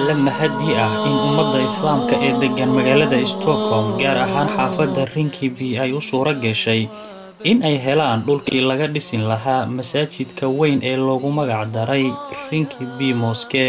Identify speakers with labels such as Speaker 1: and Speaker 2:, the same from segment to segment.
Speaker 1: la mahadii ah in ummadda islaamka ee deggan magaalada stockholm gaar ahaan xaafadda rinkibi ay u suuro gashay in ay helaan dhulkii laga dhisin lahaa masaajidka weyn ee loogu magac daray rinkibi moske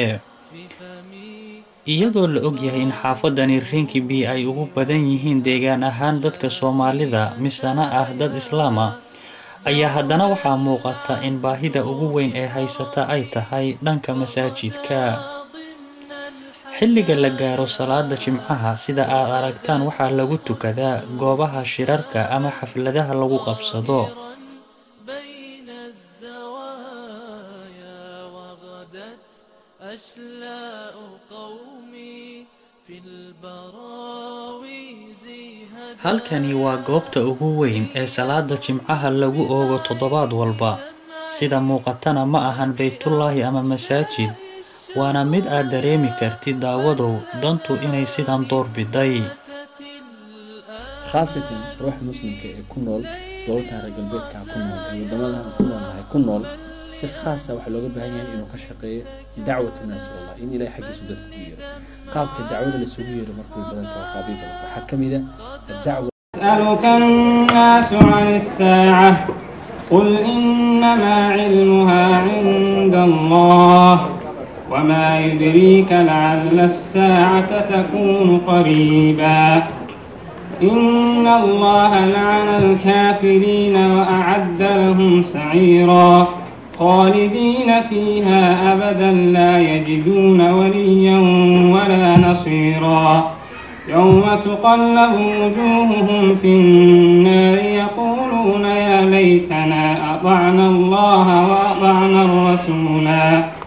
Speaker 1: iyadoo la ogyahay in xaafadani rinkibi ay ugu badan yihiin deegaan ahaan dadka soomaalida misana ah dad islaama ayaa haddana waxaa muuqata in baahida ugu weyn ee haysata ay tahay dhanka masaajidka xilliga la gaaro salaada jimcaha sida aad aragtaan waxaa lagu tukadaa goobaha shirarka ama xafladaha lagu qabsado
Speaker 2: بين الزوايا وغدت أشلاء قومي في البراويز هدى
Speaker 1: halkani waa goobta ugu weyn ee salaada jimcaha lagu oogo toddobaad walba sida muuqatana ma ahan baytullaahi ama masaajid waana mid aad dareemi kartid daawadow dantu inay sidan doorbiday
Speaker 3: khaasatan ruuxa muslimka ee ku nool gobolka reer galbeedka ku nool ee wadamada ku noolnahay ku nool si khaasa waxaa looga baahan yahay inuu ka shaqeeyo dacwatu naas ilallah in ilahay xaggiisu dadka ku yeero qaabka dacwada laisugu yeero markay badan tahay qaabyo badan waxaa ka mid a adacwa
Speaker 4: يسألك الناس عن الساعة قل إنما علمها عند الله وما يدريك لعل الساعة تكون قريبا إن الله لعن الكافرين وأعد لهم سعيرا خالدين فيها أبدا لا يجدون وليا ولا نصيرا يوم تقلب وجوههم في النار يقولون يا ليتنا أطعنا الله وأطعنا الرسولا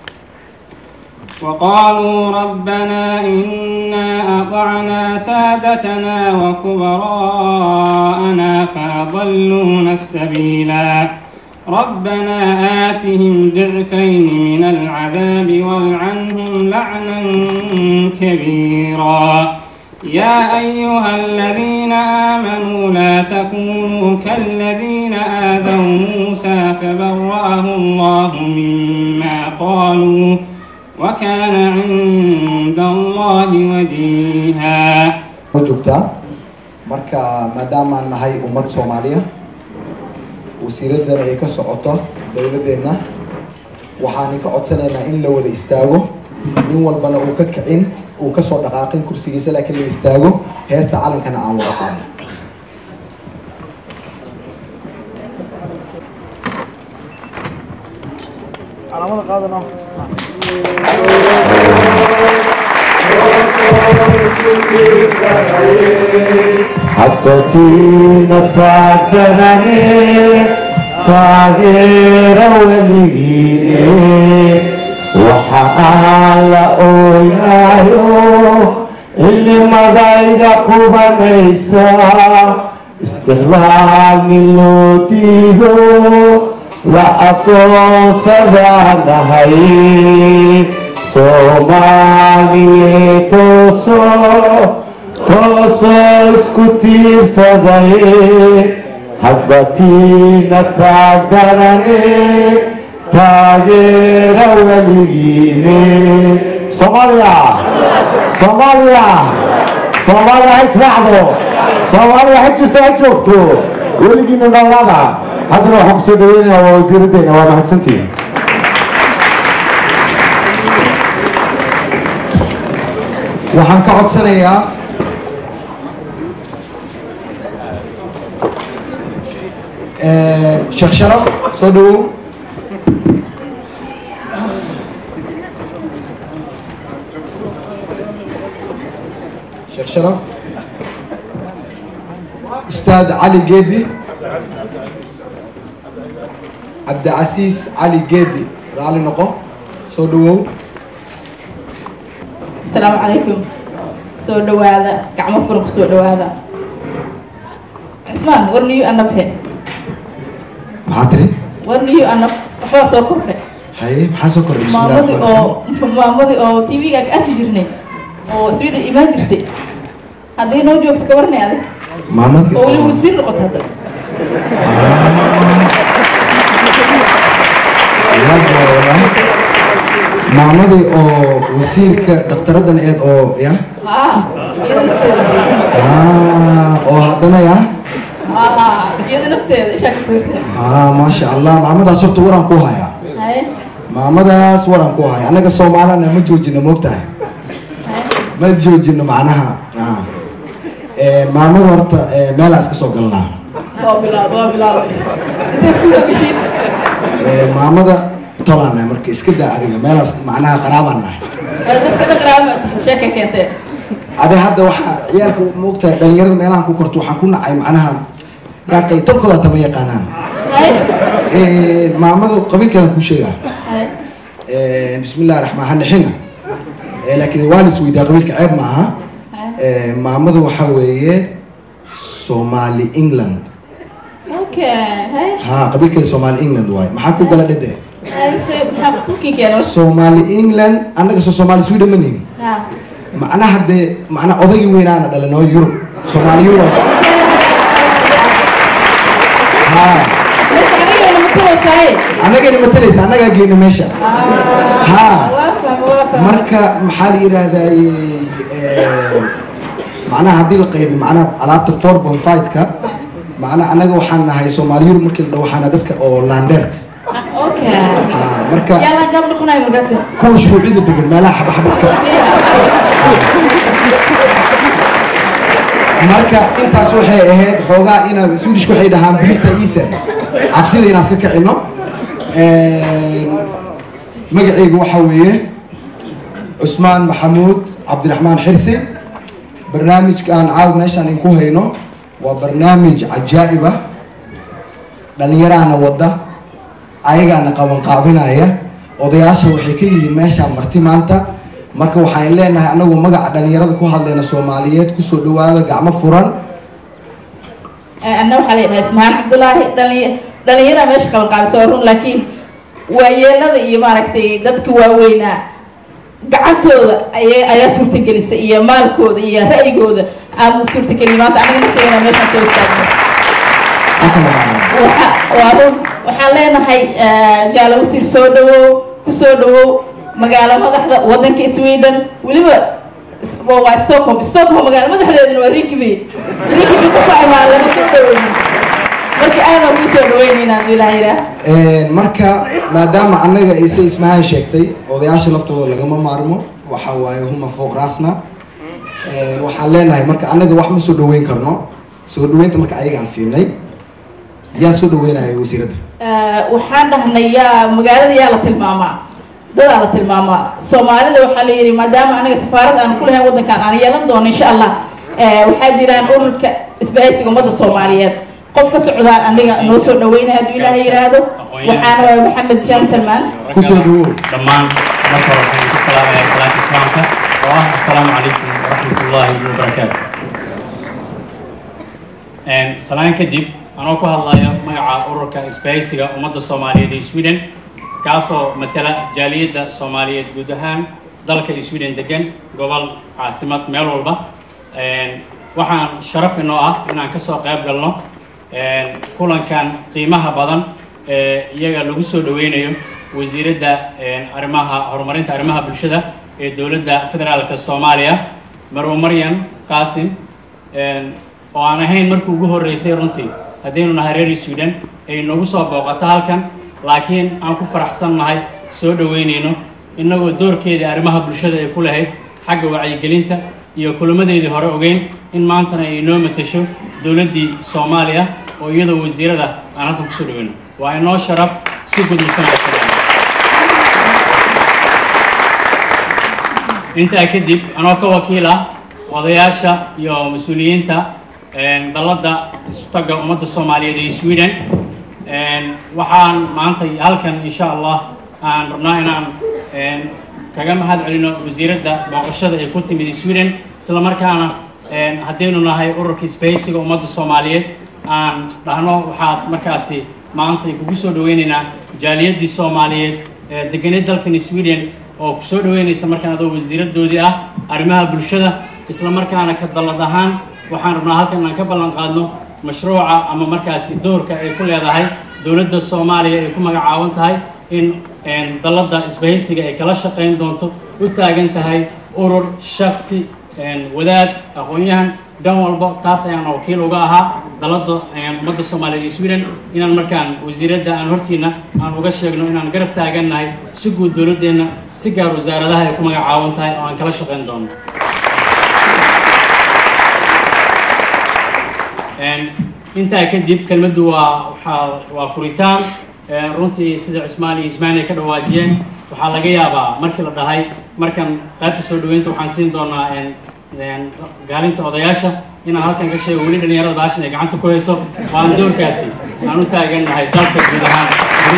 Speaker 4: وقالوا ربنا إنا أطعنا سادتنا وكبراءنا فأضلونا السبيلا ربنا آتهم ضعفين من العذاب والعنهم لعنا كبيرا يا أيها الذين آمنوا لا تكونوا كالذين آذوا موسى فبرأه الله مما قالوا وكان عند الله وجيها
Speaker 5: ma joogtaa marka maadaamaan nahay ummad soomaaliya wasiiraddan ay ka socoto dowladeenna waxaan ka codsanaynaa in la wada istaago nin walbana uu ka kicin uu kasoo dhaqaaqin kursigiisa laakiin la istaago heesta calankana aan wada qaadno
Speaker 6: حبتينا تعتنني تغير وليني وحال أويايو اللي مضايق قبنيسا استغلال من لوتيهو لا أقوص هاي صومالي توسو toosoo isku tiirsaday habatiina taagarane taageera weligiine soomaaliya soomaaliya soomaaliya ha israacdo soomaaliya ha jirto ha joogto weligiina noolada haddana waxaan kusoo dhaweynaya waa wasiiraddeena waa mahadsantihin
Speaker 5: waxaan ka codsanayaa sheekh sharaf soo dhawow sheekh sharaf ustaad cali geedi cabdicasiis cali geedi raali noqo soo dhawow
Speaker 7: asalaamu calaykum soo dhawaada gacmo furan ku soo dhawaada cismaan warniyo anabhe
Speaker 5: maxaa tiri
Speaker 7: warniyo anab waxbaa soo kordhay
Speaker 5: haye maxaa soo kordhay bismillahi
Speaker 7: maamadii
Speaker 5: rahmaani
Speaker 7: oo maamadii oo t v-ga ka arki jirnay oo sweden imaan jirtay hadday noo joogto ka warnay adig
Speaker 5: rahiim. maamadii
Speaker 7: oo weli
Speaker 5: oo-
Speaker 7: wasiir noqota hadda
Speaker 5: maamadii oo wasiirka dhakhtaraddan eed oo ya
Speaker 7: haa iyada nafteeda
Speaker 5: Ah, oo haddana ya
Speaker 7: haa iyada nafteeda ishaa ka tuurta
Speaker 5: ah maasha allah maamadaas horta waraan ku hayaa
Speaker 7: haye
Speaker 5: maamadaas waraan ku haya annaga soomaalana ma joojino moogtahay ma joojino macnaha ah. Eh, maamada horta eh, meelaa iska soo galnaa
Speaker 7: waa bilaab waa bilaabay intay isku soo gashiin
Speaker 5: Eh, maamada tolaan nahay marka iska daa adiga meelaas macnaha qaraabaan nahay
Speaker 7: dadka dhaqraamaati sheeka keentee
Speaker 5: ade hadda waxaa ciyaalka moogtahay dhalinyarada meelahan ku korto waxaan ku nacay macnaha yaaqay tolkooda tama yaqaanaan
Speaker 7: haye
Speaker 5: Eh, maamada qabiilkeedan ku sheegaa
Speaker 7: haye
Speaker 5: Eh, bismillahi raxmaan hanixina Eh, laakiin waa lis weydaa qabiilka ceeb ma aha Eh, maamada waxaa weeye somali england
Speaker 7: okay haye
Speaker 5: ha qabiilkeeda somali england waaye maxaa ku gala dhede
Speaker 7: haye se maxaa suukin keena
Speaker 5: somali england annaga soo somali sweden ma nihin
Speaker 7: haa
Speaker 5: macnaha dee macnaha odaygii weynaana dhalan oo yurub somali euros ha
Speaker 7: marka aniga wala matalosaaye
Speaker 5: annagana matalaysa annagaa geyna meesha ha
Speaker 7: waa fahma waa fahma
Speaker 5: marka maxaa la yidhaahdaye macnaha haddii la qaybi macnaha alaabta four point five-ka macnaha annaga waxaan nahay soomaali yurub markii la dhaho waxaana dadka oo laandeerka
Speaker 7: okay
Speaker 5: ha marka
Speaker 7: yalla gaab noqonayo markaasi
Speaker 5: kuwa shuruucida degan meelaha xabaxabadka marka intaas waxay ahayd xoogaa ina swedish waxay dhahaan birita isan cabsida inaan iska kicino magacaygu waxaa weeye cusmaan maxamuud cabdiraxmaan xirsi barnaamijkaan caaw meeshaan inku hayno waa barnaamij cajaa'ib ah dhalinyaraana wadda ayagaana qabanqaabinaya odayaasha waxay ka yihiin meeshaan marti maanta marka waxaan leenahay anagu magaca dhalinyarada ku hadlayna soomaaliyeed kusoo dhawaada gacmo furan
Speaker 7: anna waxaa la yidhaha ismaan cabdulaahi dhalinya dhalinyara meesha qaban qaabisa waa run laakiin waayeelada iyo maaragtay dadka waaweynaa gacantooda aya ayaa suurtagelisay iyo maalkooda iyo ra'yigooda aan suurtagelin maanta anaga nafteena meeshaan soo istaagno waxa waa run waxaan leenahay jaalo wasiir soo dhawow ku soo dhawow magaalo madaxda wadanka sweden weliba waa waa stockholm stockholm magaalo madaxdeeduna waa rinkibi rinkibi ku fahmaa lama soo dhaweynin marka aadan kuu soo dhaweynaynaa haduu ilaah yidhaah
Speaker 5: marka maadaama annaga ayse ismahaan sheegtay odayaasha laftooda lagama maarmo waxa waaye huma fooq raasna waxaan leenahay marka annaga wax ma soo dhaweyn karno soo dhaweynta marka ayagaan siinay yaa soo dhaweynaya wasiiradda
Speaker 7: waxaan dhahnay yaa magaalada yaa la tilmaamaa dadaa la tilmaamaa soomaalida waxaa la yidhi maadaama anaga safaarad aan ku lahayn waddankan aan yeelan doono insha allah waxaa jiraan ururka isbahaysiga ummadda soomaaliyeed qof ka socdaan aniga noo soo dhaweynaya hadduu ilaahay yidhaahdo waxaana waa maxamed gentleman
Speaker 5: kusoo dhawow
Speaker 8: dhammaan marka hore waxaan ku salaamayaa salaata islaamka oo ah assalaamu calaykum waraxmat ullaahi wabarakaatu salaan kadib anoo ku hadlaya magaca ururka isbahaysiga ummadda soomaaliyeed ee sweden kaasoo matala jaaliyadda soomaaliyeed guud ahaan dalka sweden degan gobol caasimad meel walba waxaan sharaf inoo ah inaan kasoo qayb galno kulankan qiimaha badan ee iyaga lagu soo dhaweynayo wasiiradda arrimaha horumarinta arrimaha bulshada ee dowladda federaalka soomaaliya marwo maryan qaasim oo aan ahayn markii ugu horreysay runtii haddaynu nahay reer sweden ay nagu soo booqato halkan laakiin aan ku faraxsan nahay soo dhaweynayno innagoo doorkeedii arrimaha bulshada ay ku lahayd xagga wacyigelinta iyo kulamadeedii hore ogeyn in maantana ay inoo matasho dowladdii soomaaliya oo iyadoo wasiirada aan halkan kusoo dhaweyno waa inoo sharaf si gudubsan intaa kadib anoo ka wakiil ah odayaasha iyo mas-uuliyiinta dalladda istagga ummadda soomaaliyeed ee sweden waxaan maanta halkan insha allah aan rabnaa inaan kaga mahad celino wasiiradda booqashada ay ku timid sweden isla markaana haddaynu nahay ururka sbahaysiga ummadda soomaaliyeed aan dhahno waxaad markaasi maanta kugu soo dhaweynaynaa jaaliyaddii soomaaliyeed ee deganeed dalkan sweden oo ku soo dhaweynaysa markaan adoo wasiiradoodii ah arrimaha bulshada isla markaana ka dallad ahaan waxaan rabnaa halkan inaan ka ballan qaadno mashruuca ama markaasi doorka ay ku leedahay dowladda soomaaliya ay ku magacaaban tahay in dalladda isbahaysiga ay kala shaqayn doonto u taagan tahay urur shaksi wadaad aqoon-yahan dhan walba taas ayaan wakiil uga ahaa dalladda ummadda soomaaliyeed iyo sweden inaan markaan wasiiradda aan hortiina aan uga sheegno inaan garab taagannahay si guud dowladdeenna si gaar wasaaradaha ay ku magacaaban tahay oo aan kala shaqayn doono intaa kadib kelmaddu waa waxaa waa furitaan runtii sida cismaan iyo ismaan ay ka dhawaajiyeen waxaa laga yaabaa markii la dhahay markan qaybta soo dhaweynta waxaan siin doonaa gaalinta odayaasha inaan halkan ka sheego weli dhalinyarada baashan ay gacanta ku hayso waan doorkaasi aan u taagannahay dalka guud ahaan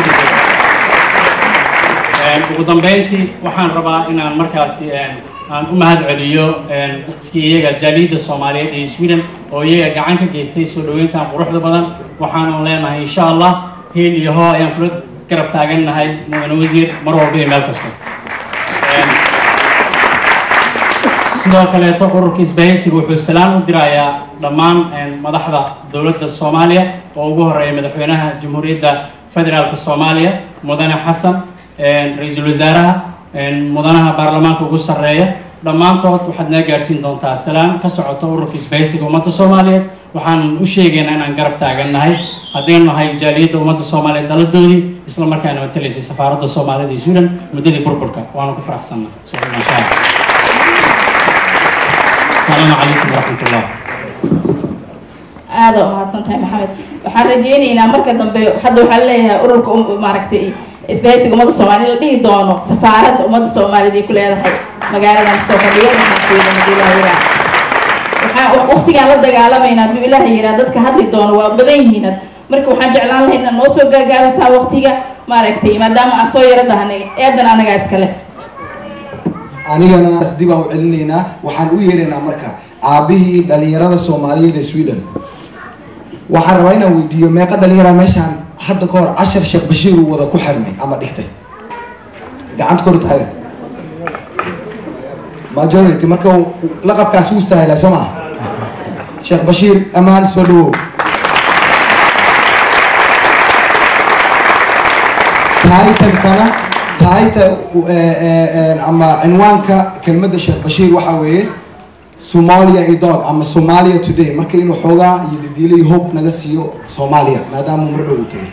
Speaker 8: ugu dambeyntii waxaan rabaa inaan markaasi aan u mahad celiyo dadkii iyaga jaaliyadda soomaaliyeed ee sweden oo iyaga gacan ka geystay soo dhaweyntan quruxda badan waxaanu leenahay insha allah hiil iyo hoo ayaan kula garab taagannahay mudane wasiir mar walba iyo meel kasta sidoo kaleeto ururka isbahaysiga wuxuu salaan u dirayaa dhammaan madaxda dowladda soomaaliya oo ugu horeeya madaxweynaha jamhuuriyadda federaalka soomaaliya mudane xasan ra-iisul wasaaraha mudanaha baarlamaanka ugu sarreeya dhammaantood waxaad naga gaarsiin doontaa salaan ka socota ururka isbahaysiga ummadda soomaaliyeed waxaan u sheegaynaa inaan garab taagannahay haddaynu nahay jaaliyadda ummadda soomaaliyeed daladoodii isla markaana matalaysay safaaradda soomaalida iyo sweden muddadii burburka waanu ku faraxsanna insha asalaamu calaykum waraxmat ullah
Speaker 7: aada umahadsan tahay maxamed waxaan rajeynaynaa marka dambe hadda waxaa leeyahay ururka maaragtay isbahaysiga ummadda soomaaliya la dhihi doono safaaradda ummadda soomaaliyeed ay ku leedahay magaaladan stookadhiyo waxaa waqtigaan la dagaalamayna hadduu ilaaha yiraa dadka hadli doono waa badan yihiin marka waxaan jeclaan lahay inaad noo soo gaagaabisaa waqtiga maaragtay maadaama aan soo yaro dahanay eedan anagaa iskale
Speaker 5: anigana dib aan u celinaynaa waxaan u yeeraynaa marka aabihii dhalinyarada soomaaliyeed ee sweden waxaan rabaa inaan weydiiyo meeqa dhalinyara meeshaan hadda ka hor cashar sheekh bashiir uu wada ku xirmay ama dhigtay gacanta kor taaga majority marka laqabkaasi u istaahila soo maa sheekh bashiir amaan soo dhawow taitalkana taita ama cinwaanka kelmadda sheekh bashiir waxaa weeye somalia idog ama somalia today marka inuu xoogaa iyo didiila iyo hope naga siiyo soomaaliya maadaama mar dhow u tegay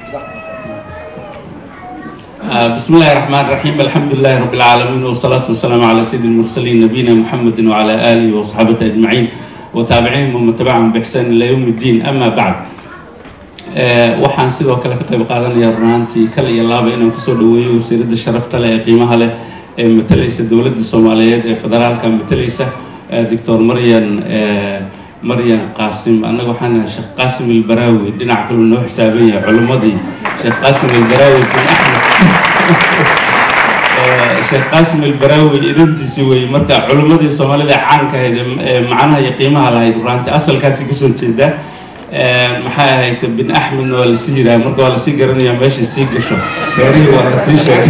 Speaker 9: بسم الله الرحمن الرحيم الحمد لله رب العالمين والصلاة والسلام على سيد المرسلين نبينا محمد وعلى آله وصحبه أجمعين وتابعيهم ومن تبعهم بإحسان إلى يوم الدين أما بعد waxaan sidoo kale ka qayb qaadanaya runaantii kale iyo laaba inaan kusoo dhaweeyo wasiiradda sharafta leh ee qiimaha leh ee matalaysa dowladda soomaaliyeed ee federaalka matalaysa doctor maryan maryan qaasim annaga waxaan nahay sheekh qaasim ilbaraawi dhinac kaluu noo xisaaban yahay culimmadii sheekh qaasim ilbaraawi bin axmed sheekh qaasim ilbaraawi idantiisi weeye marka culimmadii soomaalida caanka ahayd ee macnaha iyo qiimaha lahayd runaantii asalkaasi kasoo jeedaa maxay ahayd bin axmedna waa lasii yidhaha marka waa lasii garanaya meeshay sii gasho reerihii waa lasii sheegay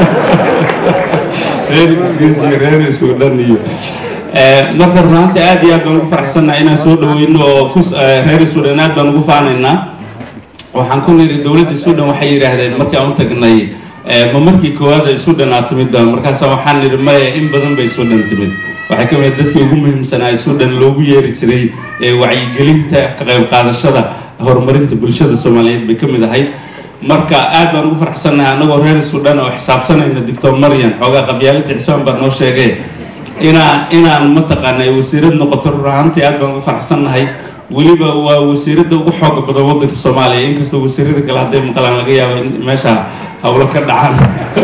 Speaker 9: reer ingiriis iyo reer suudhan iyo marka runaantii aad iyo aad baan ugu faraxsannaha inaan soo dhaweyno oo ku reer suudhan aad baan ugu faanaynaa waxaan ku niri dowladda suudhan waxay yidhaahdeen markii aan u tagnay ma markii koowaad ay suudhan aad timid markaasa waxaan nidhi maya in badan bay suudhan timid waxay ka mid dadkii ugu muhiimsanaa ee suudhan loogu yeeri jiray ee wacyigelinta ka qayb qaadashada horumarinta bulshada soomaaliyeed bay ka mid ahayd marka aad baan ugu faraxsannahay annagoo reer suudhan oo xisaabsanayna doctor maryan xoogaa qabyaalada cismaan baa noo sheegay inaa inaan mataqaanay wasiirad noqoto rur ahaantii aad baan ugu faraxsannahay weliba waa wasiiradda ugu xooga badan waddanka soomaaliya inkastoo wasiirada kale hadday maqlaan laga yaabo in meesha howlo ka dhacaan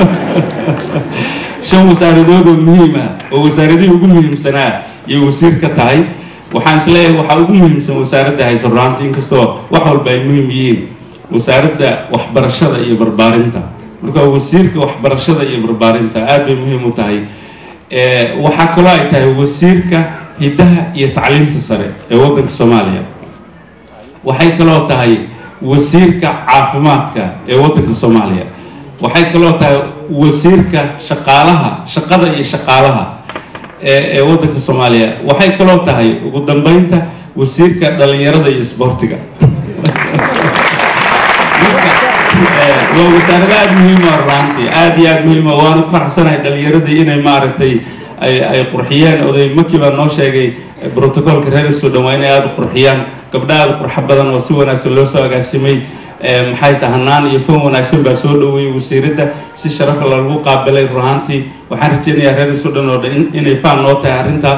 Speaker 9: shan wasaaradood oo muhiim ah oo wasaaradihii ugu muhiimsanaa iyo wasiir ka tahay waxaan isleeyahay waxaa ugu muhiimsan wasaaradda hayso runaantii inkastoo wax walba ay muhiim yihiin wasaaradda waxbarashada iyo barbaarinta marka wasiirka waxbarashada iyo barbaarinta aad bay muhiim u tahay waxaa kaloo ay tahay wasiirka hiddaha iyo tacliinta sare ee waddanka soomaaliya waxay kaloo tahay wasiirka caafimaadka ee waddanka soomaaliya waxay kaloo tahay wasiirka shaqaalaha shaqada iyo shaqaalaha ee ee waddanka soomaaliya waxay kaloo tahay ugu dambeynta wasiirka dhalinyarada iyo isboortiga marka waa wasaarada aada muhiima runtii aada iyo aada muhiima waana ku faraxsanahay dhalinyaradii inay maaragtay ay ay qurxiyeen oday maki baa noo sheegay brotocolka reer sudan waa inay aada u qurxiyaan gabdha aada qurxo badan oo si wanaagsan loo soo agaasimay maxay tahay hanaan iyo fan wanaagsan baa soo dhaweeyey wasiiradda si sharaf lagu qaabilay runaantii waxaan rajeynayaa reer sudan oo dhan inay faan noo tahay arrintaa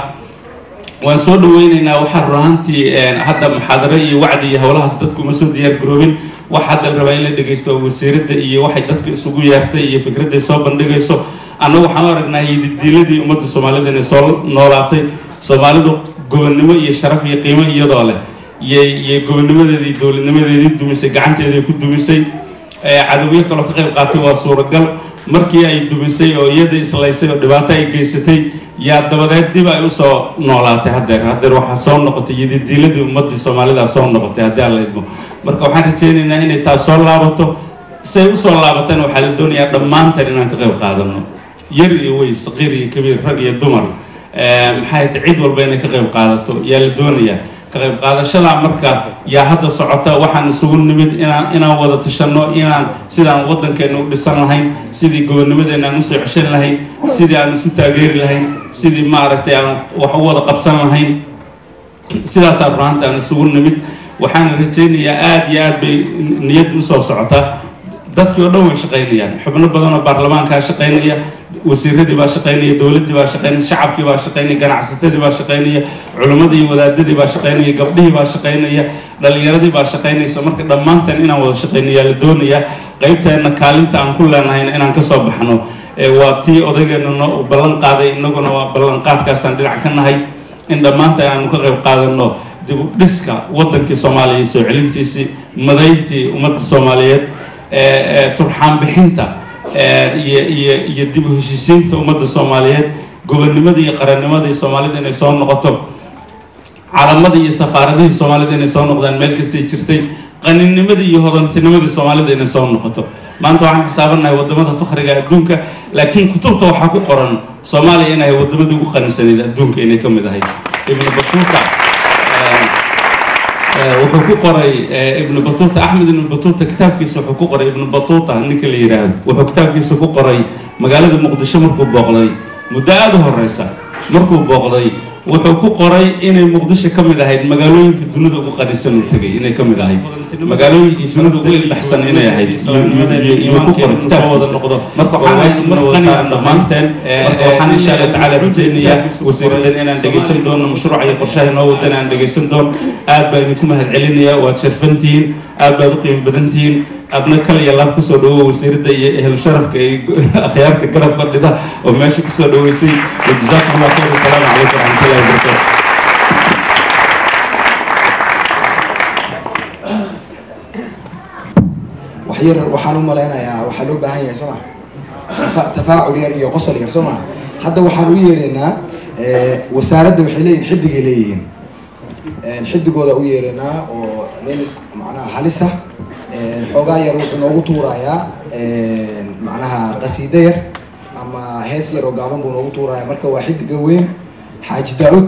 Speaker 9: waan soo dhaweyneynaa waxaan runaantii hadda muxaadaro iyo wacdi iyo howlahaas dadku uma soo diyaar garoobin wax hadda la rabaa in la dhegeysto oo wasiiradda iyo waxay dadka isugu yeertay iyo fikradday soo bandhigayso annagu waxaan u aragnaa yididiiladii ummadda soomaalida inay soo noolaatay soomaalidu gobonnimo iyo sharaf iyo qiimo iyadoo leh iyay iyay gobonnimadeedii dowladnimadeedii dumisay gacanteedii ku dumisay cadowyo kaloo ka qayb qaatay waa suuragal markii ay dumisay oo iyada islaysay oo dhibaato ay geysatay yaa dabadeed dib ay usoo noolaatay haddeer haddeer waxaa soo noqotay yididiiladii ummadii soomaalida soo noqotay haddii aan la idmo marka waxaan rajeynaynaa inay taas soo laabato say usoo laabatana waxaa la doonayaa dhammaantan inaan ka qayb qaadano yar iyo wey saqiir iyo kabiir rag iyo dumar maxay ta cid walba inay ka qayb qaadato yaa la doonayaa ka qayb qaadashadaa marka yaa hadda socota waxaan isugu nimid inaan inaan wada tashanno inaan sidaan waddankeena u dhisan lahayn sidii gobonnimadeena aan usoo ceshan lahayn sidii aan isu taageeri lahayn sidii maaragtay aan wax u wada qabsan lahayn sidaasaa runaanta aan isugu nimid waxaan rajaynayaa aada iyo aad bay niyad usoo socotaa dadkii oo dhan way shaqaynayaan xubno badan oo baarlamaankaa shaqaynaya wasiiradii baa shaqaynaya dowladdii baa shaqaynaya shacabkii baa shaqaynaya ganacsatadii baa shaqaynaya culimmadii iyo wadaadadii baa shaqaynaya gabdhihii baa shaqaynaya dhalinyaradii baa shaqaynaysa marka dhammaantan inaan wada shaqaynayaa la doonayaa qaybteenna kaalinta aan ku leenahayna inaan kasoo baxno waa tii odaygeena noo ballan qaaday inaguna waa ballanqaadkaasaan dhinac ka nahay in dhammaantan aanu ka qayb qaadano dib u dhiska waddankii soomaaliya iyo soo celintiisii madayntii ummadda soomaaliyeed turxaan bixinta iyo iyo iyo dib u heshiisiinta ummadda soomaaliyeed gobonnimada iyo qarannimadii soomaalida inay soo noqoto calamadii iyo safaaradihii soomaalida inay soo noqdaan meel kastay jirtay qaninimadii iyo hodantinimadii soomaalida inay soo noqoto maanta waxaan xisaabanahay wadamada fakriga adduunka laakiin kutubta waxaa ku qoran soomaaliya inay wadamadii ugu qanisanayd adduunka inay ka mid ahayd ibnu batuuta wuxuu ku qoray ibnu batuuta axmed ibnu batuuta kitaabkiisa wuxuu ku qoray ibnu batuuta ninka la yidhaahdo wuxuu kitaabkiisa ku qoray magaalada muqdisho markuu booqday muddo aada u horeysa markuu booqday wuxuu ku qoray inay muqdisho ka mid ahayd magaalooyinka dunida ugu qanisan uu tegay inay ka mid ahayd magaalooyinka dunida ugu ilbaxsan inay ahayd iyuu ku qoray kitaabkiisa noqdo marka waxaan mar qaniyan dhammaanteen marka waxaan insha allah tacaala rajaynayaa wasiiradan inaan dhegaysan doono mashruuca iyo qorshaha inoo wadan aan dhegaysan doono aad baa idinku mahad celinayaa waad sharfantihiin aad baad u qiimo badantihiin adna kal iyo laab kusoo dhawo wasiiradda iyo ehlu sharafka iyo akhyaarta garab fadhida oo meesha kusoo dhaweysay wajazaakum allah khayr wasalaamu calaykum waraxmatullahi wabarakatu
Speaker 5: waxyar waxaan u malaynayaa waxaa loo baahan yahay soo maa tafaacul yar iyo qosol yar soo maa hadda waxaan u yeeraynaa wasaaradda waxay leeyihin xidigay leeyihiin xidigooda u yeeraynaa oo nin macnaha halisa xoogaa yar wuxuu noogu tuurayaa macnaha qasiido yar ama hees yar oo gaaban buu noogu tuuraya marka waa xidiga weyn xaaji daa-ud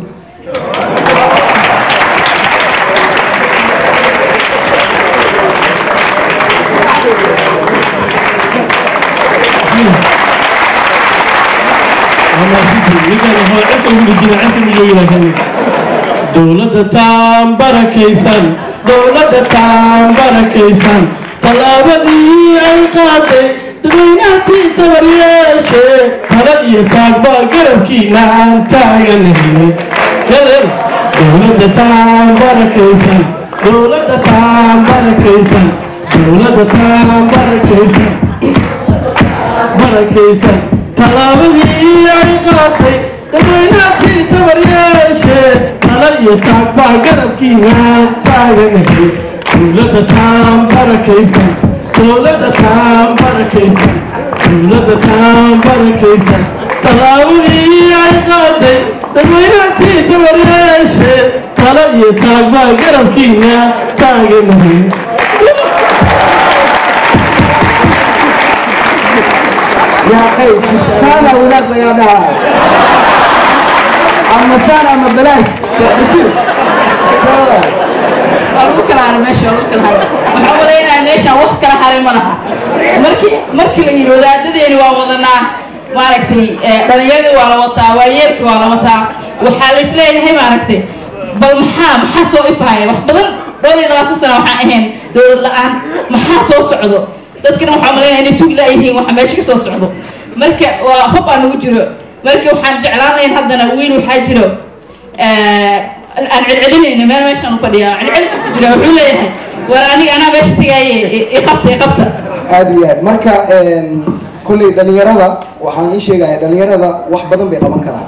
Speaker 10: dowladda taan barakaysan dowladda taan barakaysan tallaabadii ay qaaday dadweynahatii tabaryeeshe tala iyo taagbaa garabkiina aan taaganahay dowladda taan barakaysan dowladda taan barakaysan dowladda taan barakaysan barakaysan tallaabadii ay qaatay dadweynahatii tabaryeeshe tala iyo taagbaa garabkiina aan taaganahay dowladda taan barakaysan dowladda taan barakaysan dowladda taan barakaysan tallaabadii ay qaaday dadweynahatii tabaryeeshe tala iyo taagbaa garabkiina taaganahay
Speaker 11: يا قيس سانا ولاد يا دار اما سانا اما بلاش بشير
Speaker 7: abuka kala haray meesha waa lagu kala haray waxaan malaynayaa meeshaan wax kala haray ma laha markii markii la yidhi wadaadadeeni waa wadanaa maaragtay dhalinyaradii waa la wataa waayeelkii waa la wataa waxaa la isleeyahay maaragtay bal maxaa maxaa soo ifaaya wax badan dhowr iyo labaatan sana waxaan ahayn dowlad la-aan maxaa soo socdo dadkana waxaa malaynaya inay sugi laayihiin waxa meesha ka soo socdo marka waa hob aan nagu jiro marka waxaan jeclaan lahayn haddana wiil waxaa jiro aan celcelinayna meel meeshaan u fadhiya celcelinka ku jira wuxuu leeyahay war aniga anaa meesha tagaaye iqabta iqabta
Speaker 5: aada iyo aad marka kolley dhalinyarada waxaan ii sheegaya dhalinyarada wax badan bay qaban karaan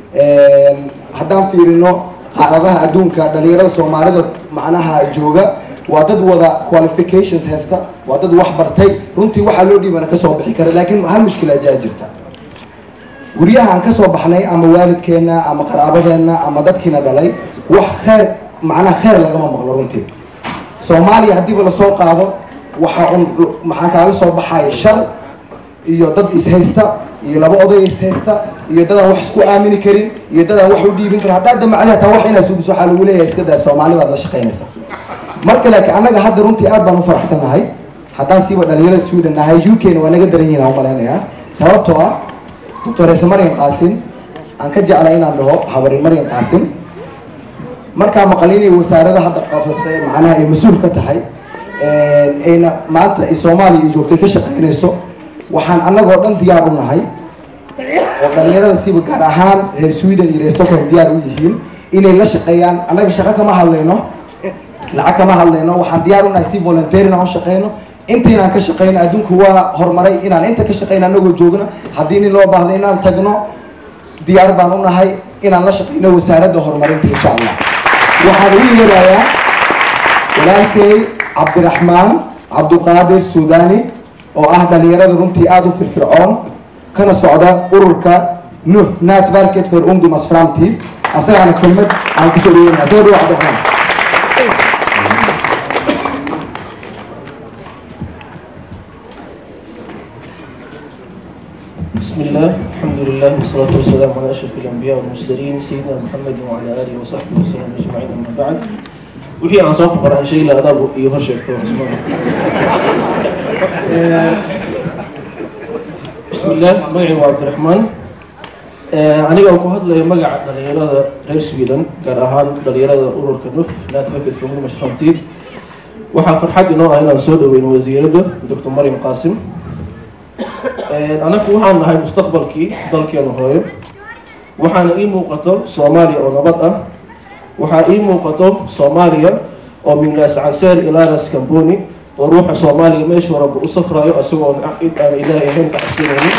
Speaker 5: haddaan fiirino xaaladaha adduunka dhalinyarada soomaalida macnaha jooga waa dad wada qualifications haysta waa dad wax bartay runtii waxaa loo dhiibana kasoo bixi kara laakiin hal mushkila ajaa jirta guryahaan kasoo baxnay ama waalidkeena ama qaraabadeena ama dadkiina dhalay wax kheyr macnaha kheyr lagama maqlo runtii soomaaliya haddiiba lasoo qaado waxaa un maxaa kaaga soo baxaya shar iyo dad ishaysta iyo laba oday ishaysta iyo dadaan wax isku aamini karin iyo dadaan wax u dhiibin karin haddaad damacdi hataa wax inaad sugiso waxaa lagu leeyahay iska daa soomaali baad la shaqaynaysaa marka laakiin annaga hadda runtii aad baan u faraxsanahay haddaan siiba dhalinyarada sweden nahay u k na waa naga daran yihin aan umalaynayaa sababtoo ah doctorese maryam qaasin aan ka jeclay inaan dhaho habarin maryam qaasin markaa maqal inay wasaarada hadda qabsatay macnaha ay mas-uul ka tahay ayna maanta ay soomaaliya iyo joogtay ka shaqaynayso waxaan annagoo dhan diyaar u nahay oo dhalinyarada siiba gaar ahaan reer sweden iyo reer stockholm diyaar u yihiin inay la shaqeeyaan annaga shaqo kama hadlayno lacag kama hadlayno waxaan diyaar u nahay si volunteer inaan u shaqeyno intaynaan ka shaqeyno adduunku waa horumaray inaan inta ka shaqeyno annagoo joogno haddii nin loo baahdo inaan tagno diyaar baan u nahay inaan la shaqeyno wasaaradda horumarinta insha allah waxaan ugu yeerayaa walaalkay cabdiraxmaan cabduqaadir suudani oo ah dhalinyarada runtii aada u firfircoon kana socda ururka nuf networket for ungdomas framtid asagaana kelmad aan kusoo dhaweynaya soo dhawo cabdiraxmaan
Speaker 12: بسم الله الحمد لله والصلاة والسلام على أشرف الأنبياء والمرسلين سيدنا محمد وعلى آله وصحبه وسلم أجمعين أما بعد وحي عن صوب قرآن شيء لا أداب يهرشك بسم الله مقعي وعبد الرحمن aniga ku hadlayo magaca dhalinyarada reer sweden gaar ahaan dhalinyarada ururka nuf networket for ungdomas framtid waxaa farxad inoo ah inaan soo dhaweyno wasiiradda dr maryam qaasim anagu waxaan nahay mustaqbalkii dalkeena hooyo waxaana ii muuqato soomaaliya oo nabad ah waxaa ii muuqato soomaaliya oo mignaas caseer ilaaras camboni oo ruuxa soomaaliya meeshuu rabba u safrayo isagoo cid aan ilaahay ahayn ka cabsanaynin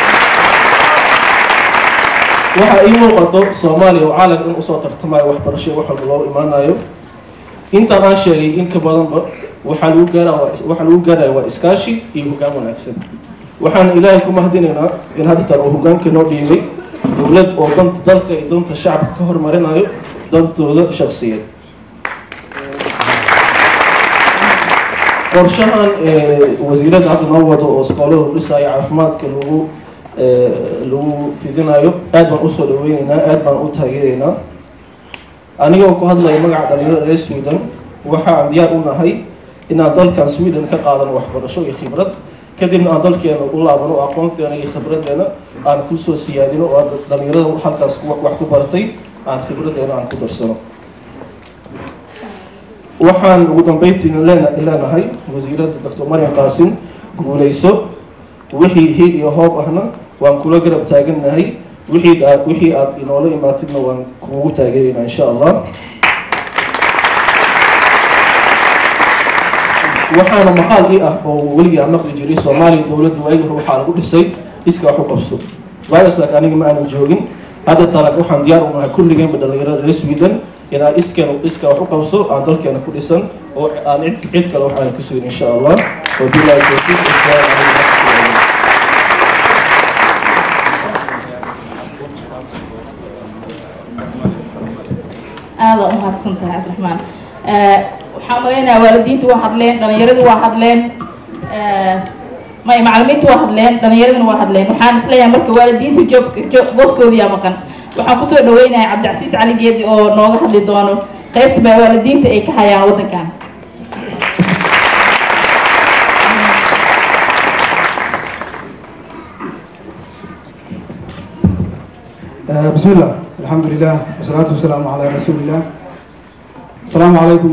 Speaker 12: waxaa ii muuqato soomaaliya oo caalam dhan usoo tartamayo waxbarasho wax walba loo imaanayo intaan aan sheegay in ka badanba waxaa lagu gaara waxaa lagu gaaraya waa iskaashi iyo hoggaan wanaagsan waxaan ilaahay ku mahadinaynaa in haddeetan uu hogaanka noo dhiibay dowlad oo danta dalka iyo danta shacabka ka hormarinayo dantooda shaksiyeed qorshahan wasiiradda hadda noo wado oo iskoolada dhisaayo caafimaadka lagu lagu fidinayo aad baan usoo dhaweyneynaa aad baan u taageeraynaa anigoo ku hadlaya magaca dhalinyarada reer sweden waxaan diyaar u nahay inaan dalkan sweden ka qaadano waxbarasho iyo khibrad kadibna aan dalkeena u laabano oo aqoonteena iyo khibradeena aan kusoo siyaadino oo dhalinyarada halkaas wax ku baratay aan khibradeena aan ku darsano waxaan ugu dambeyntiina leenahay wasiiradda doctor maryam qaasim guuleyso wixii hiil iyo hoob ahna waan kula garab taagannahay wixii aad wixii aad inoola imaatidna waan kuugu taageeraynaa insha allah waxaana maqaal ii ah oo weligii aan maqli jiray soomaaliya dowladda waagi hore waxaa lagu dhisay iska wax u qabso waagaas laakiin aniga ma aanan joogin hadda talag waxaan diyaar u nahay kulligeenba dhalinyarada reer sweden inaan iskeen iska wax u qabso aan dalkeena ku dhisan oo aan cid cid kale wax aan ka sugin insha allah wabilahi tawfiiq assalaamu calaykum
Speaker 7: aada u mahadsan tahay cabdiraxmaan waxaan malaynayaa waalidiintu waa hadleen dhalinyaradii waa hadleen may macalimiintu waa hadleen dhalinyaradina waa hadleen waxaan isleeyahay marka waalidiinta joog joog booskoodiyaa maqan waxaan kusoo dhaweynayaa cabdicasiis cali geedi oo nooga hadli doono qaybta baa waalidiinta ay ka hayaan waddankan
Speaker 13: بسم الله الحمد لله والصلاة والسلام على رسول الله السلام عليكم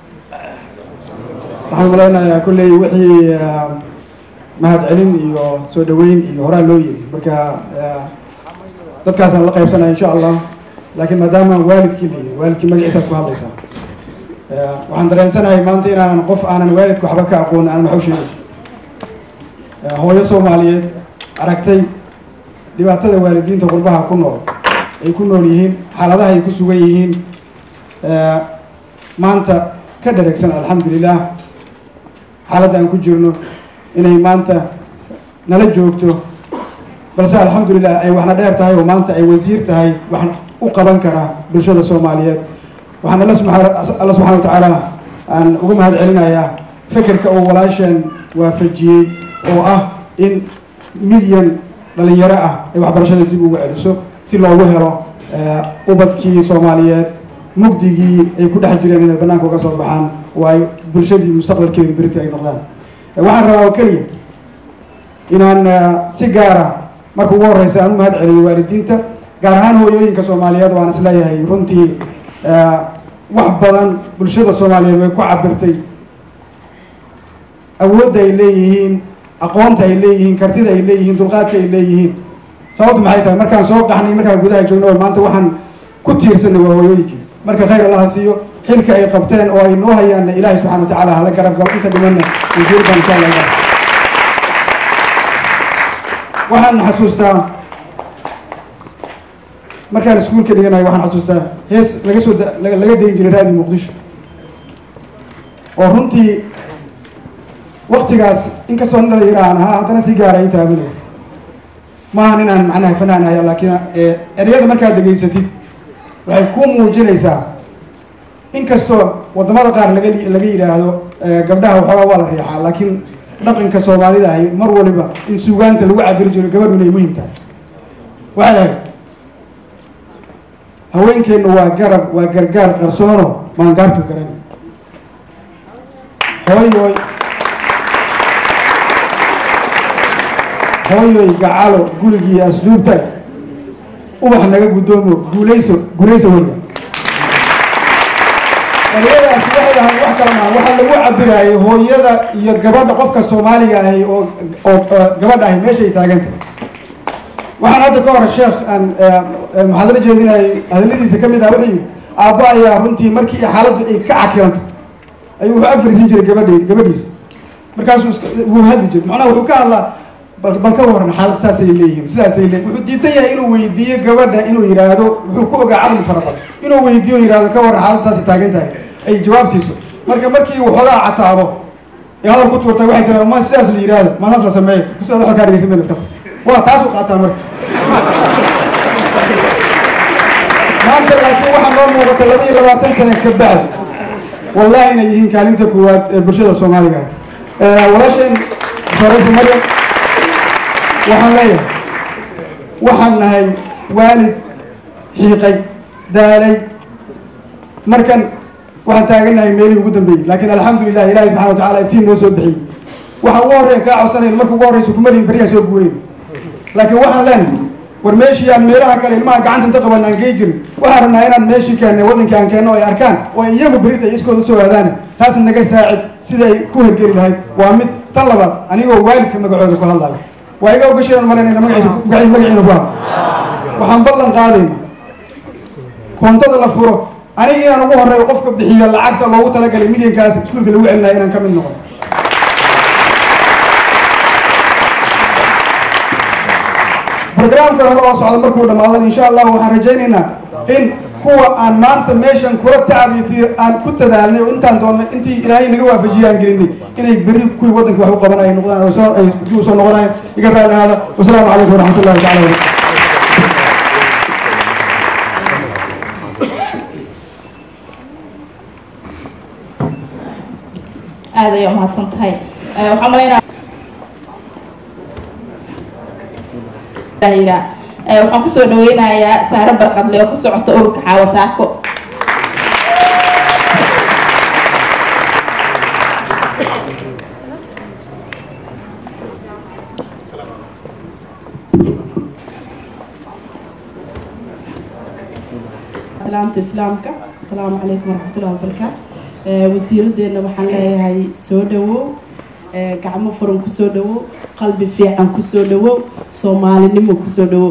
Speaker 13: waxaan malaynayaa kolley wixii mahad celin iyo soo dhaweyn iyo horaa loo yiri marka dadkaasaan la qaybsanaya insha allah laakiin maadaama waalidkii la yiri waalidkii magaciisaad ku hadlaysaa waxaan dareensanahay maanta inaanan qof aanan waalidka waxba ka aqoon aanan wax u sheegin hooyo soomaaliyeed aragtay dhibaatada waalidiinta qurbaha ku nool ay ku nool yihiin xaaladaha ay ku sugan yihiin maanta ka dhareegsan alxamdulilah xaaladda aan ku jirno inay maanta nala joogto balse alxamdulilah ay waxna dheer tahay oo maanta ay wasiir tahay wax u qaban kara bulshada soomaaliyeed waxaan alla subaa alla subxana watacaala aan uga mahad celinayaa fekerka oo walaasheen waafajiyey oo ah in milyan dhalinyaro ah ay waxbarashada dib ugu celiso si loogu helo ubadkii soomaaliyeed mugdigii ay ku dhex jireen inay banaanka uga soo baxaan oo ay bulshadii mustaqbalkeedu berita ay noqdaan waxaan rabaa oo keliya inaan si gaara marka ugu horeysa aan u mahad celiyo waalidiinta gaar ahaan hooyooyinka soomaaliyeed oo aan isleeyahay runtii wax badan bulshada soomaaliyeed way ku cabirtay awoodda ay leeyihiin aqoonta ay leeyihiin kartida ay leeyihiin dulqaadka ay leeyihiin sababtu maxay tahay markaan soo qaxnay markaan gudaha joogno oo maanta waxaan ku tiirsanay waa hooyooyinkii marka khayr allaha siiyo xilka ay qabteen oo ay noo hayaanna ilaahay subxana wa tacaala hala garab galo inta dhimanna wasiirkan insha allah waxaan xasuustaa markaan iskuulka dhiganayo waxaan xasuustaa hees laga soo laga dayin jiray raadi muqdisho oo runtii waktigaas inkastoo nin dhalinyaro aan ahaa haddana si gaara ay taabanaysa maahan inaan macnaha fanaan haya laakiin ereyada markaad degeysatid waxay ku muujinaysaa inkastoo wadamada qaar laga laga yidhaahdo gabdhaha waxoogaa waa la riixaa laakiin dhaqanka soomaalida ahi mar waliba in suugaanta lagu cabiri jiro gabadhu inay muhiim tahay waxay ahayd haweenkeennu waa garab waa gargaar qarsoono maangaartu garani hooyoy hooyoy gacalo gurigii asluubta ubax naga guddoomo guulayso guulayso weliga ereyadaasi waxay ahayd wax kala maa waxaa lagu cabiraayay hooyada iyo gabadha qofka soomaaliga ahi oo oo gabadha ahi meeshay taaganta waxaan hadda ka hor sheekh aan muxaadaro jeedinayay hadaladiisa ka mid ah wuxuu yidhi aabba ayaa runtii markii xaaladda ay ka cakiranto ayuu wuxuu agfariisin jiray gabadhi gabadhiisa markaasuu iska wuu hadli jiray macnaha wuxuu ka hadlaa bal bal ka waran xaalad saasay leeyihiin sidaasay leeyihin wuxuu diidan yahay inuu weydiiyo gabadha inuu yidhaahdo wuxuu ku ogaa caqli fara badan inuu weydiiyo yidhahdo ka waran xaalad saasay taagan tahay ay jawaab siiso marka markii uu xoogaa cataabo ee hadal ku tuurtay waxay tiraa ma sidaas la yidhaahdo ma saas la sameeyo kusidaas waxa kaa dhegeysan mayna iska tag waa taas u qaataa marka maanta laakiin waxaa noo muuqata laba iyo labaatan sane ka bacdi wallahi inay yihiin kaalinta koowaad ee bulshada soomaaliga walaasheen fareysa maryam waxaan leeyahay waxaan nahay waalid xiiqay daalay markan waxaan taagannahay meelihii ugu dambeeyey laakiin alxamdulilah ilahi subxana wa tacala iftiin noo soo bixiyey waxa ugu horreyn kaa codsanayn marka ugu horreysa kumalihin beriyaan soo guureyn laakiin waxaan leenahay war meeshii aan meelaha kale ilmaha gacanta inta qaban aan gey jirin waxaan rabnaa inaan meeshii keennay wadankii aan keenno ay arkaan oo iyagu berita ay iskooda usoo aadaana taas naga saacid sida ay ku hergeli lahayd waa mid tan labaad anigoo waalidka magacooda ku hadlayo waa iga ogashiran malanayna magaciisa magaci magaciina ku hadlo waxaan ballan qaadayna koontada la furo aniga inaan ugu horreeyo qofka bixiyo lacagta loogu talagalay milyankaas iskuulka lagu celinayo inaan ka mid noqon barnaamijkan hore oo socda markuu dhamaadan insha allah waxaan rajaynaynaa in kuwa aan maanta meeshan kula tacabiyati aan ku dadaalnay oo intaan doonnay intii ilaahay naga waafajiyay aan gelinay inay berri kuwii waddanka wax u qabanaya noqdaan oo soo ay dib u soo noqonayaan iga raali ahaada wasalaamu calaykum waraxmat ullahi tacala wabarakatu
Speaker 7: aad ayay umahadsan tahay waxaan malaynaa waxaan kusoo dhaweynayaa saare barqadle oo ka socota ururka xaawataako
Speaker 14: salaanta islaamka asalaamu calaykum waraxmatullahi wabarakaatu Eh, wasiiradeenna waxaan leeyahay soo dhawow Eh, gacmo furan kusoo dhawow qalbi fiican kusoo dhawow soomaalinimo kusoo dhawow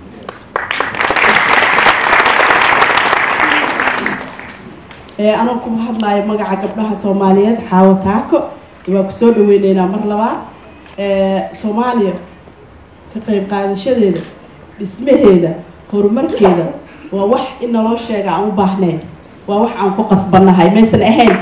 Speaker 14: Eh, anoo ku hadlayo magaca gabdhaha soomaaliyeed xaawo taako waa kusoo dhaweyneynaa mar labaad Eh, soomaaliya ka qayb qaadashadeeda dhismaheeda horumarkeeda waa wax in naloo sheega aan u baahnayn waa wax aan ku qasbannahay maysan ahayn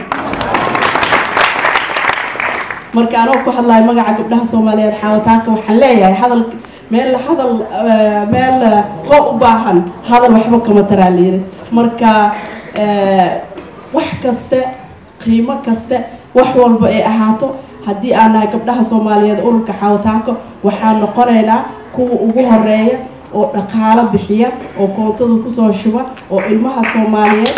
Speaker 14: marka anoo ku hadlayo magaca gabdhaha soomaaliyeed xaawataanka waxaan leeyahay hadal meel hadal eh, meel eh, hoo u baahan hadal waxba kama taraa layiri marka eh, wax kaste qiimo kaste wax walba ay ahaato haddii aan nahay gabdhaha soomaaliyeed ururka xaawataanka waxaan noqonaynaa kuwa ugu horeeya oo dhaqaalo bixiya oo koontada kusoo shuba oo ilmaha soomaaliyeed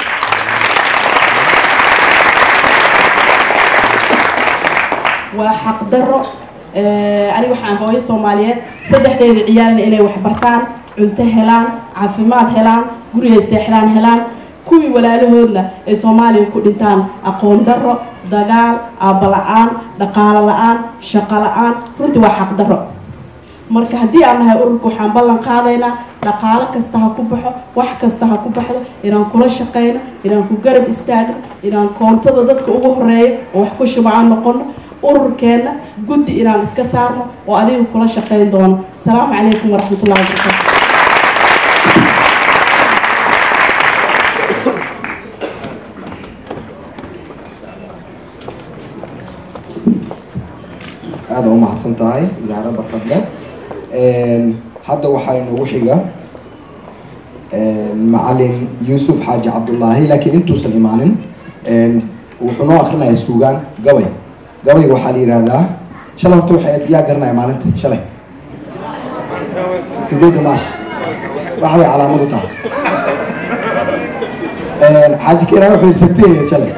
Speaker 14: waa xaqdaro Eh, aniga waxaan hooyo soomaaliyeed saddexdeeda ciyaalna inay wax bartaan cunto helaan caafimaad helaan gurigay seexdaan helaan kuwii walaalahoodna ay soomaaliya ku dhintaan aqoon daro dagaal aabba la-aan dhaqaalo la-aan shaqo la-aan runtii waa xaqdaro marka haddii aan nahay ururka waxaan ballan qaadaynaa dhaqaalo kasta ha ku baxo wax kasta ha ku baxdo inaan kula shaqayno inaan ku garab istaagno inaan koontada dadka ugu horeeyo oo wax ku shubacaan noqono ururkeenna guddi inaan iska saarno oo adiga kula shaqayn doono asalaamu calaykum waraxmatullahi wabarakaatu
Speaker 5: aada u mahadsan tahay zahra barkadle hadda waxaa inoogu xiga macalin yuusuf xaaji cabdullaahi laakiin intuusan imaanin wuxuu noo akrinayaa suugaan gabay gabayga waxaa la yihahdaa shalay horta waxay yaa garanaya maalinta shalay sideedda maash waxa bay calaamad u tahay xaaji keenaa wuxuu yidhi sabteeda shalay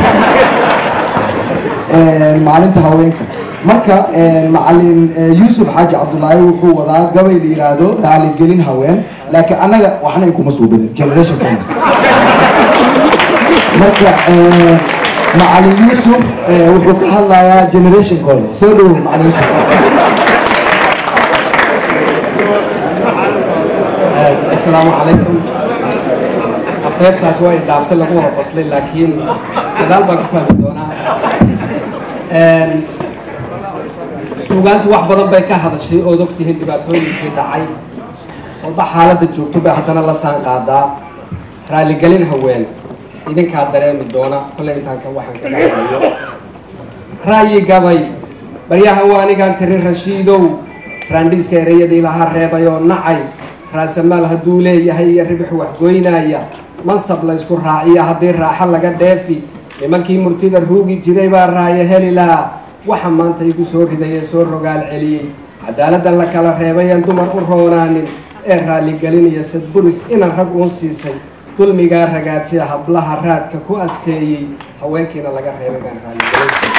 Speaker 5: maalinta haweenka marka macalin yuusuf xaaji cabdullaahi wuxuu wadaa gabay la yiraahdo raaligelin haween laakiin annaga waxna kuma suubinin generation kana marka macalin yuusuf wuxuu ka hadlayaa generationkooda soo dhawow macalin yuusuf
Speaker 15: asalaamu calaykum afeeftaas waa idhaaftay lagu wada qoslay laakiin gadaal baan ku fahmi doonaa suugaantu wax badan bay ka hadashay ood ogtihiin dhibaatooyinkii dhacay walba xaaladda joogto bay haddana la saan qaadaa raaligelin haween idinkaa dareemi doona kolley intaan ka waxaan ka dhexeeyo ra'yi gabay baryahan waa anigaan tiri rashiidow raandhiiska ereyadii lahaa reebay oo nacay raasamaal hadduu leeyahay iyo ribix waxgoynaya mansab la ysku raaciya haddii raaxo laga dheefi nimankii murtida ruugi jiray baa raayo heli lahaa waxa maanta igu soo riday ee soo rogaal celiyey cadaaladda la kala reebay aan dumar u roonaanin ee raaligelinaya sadburis inan rag uun siisay dulmigaa ragaajiya hablaha raadka ku asteeyey haweenkiina laga reebay baan raaligelin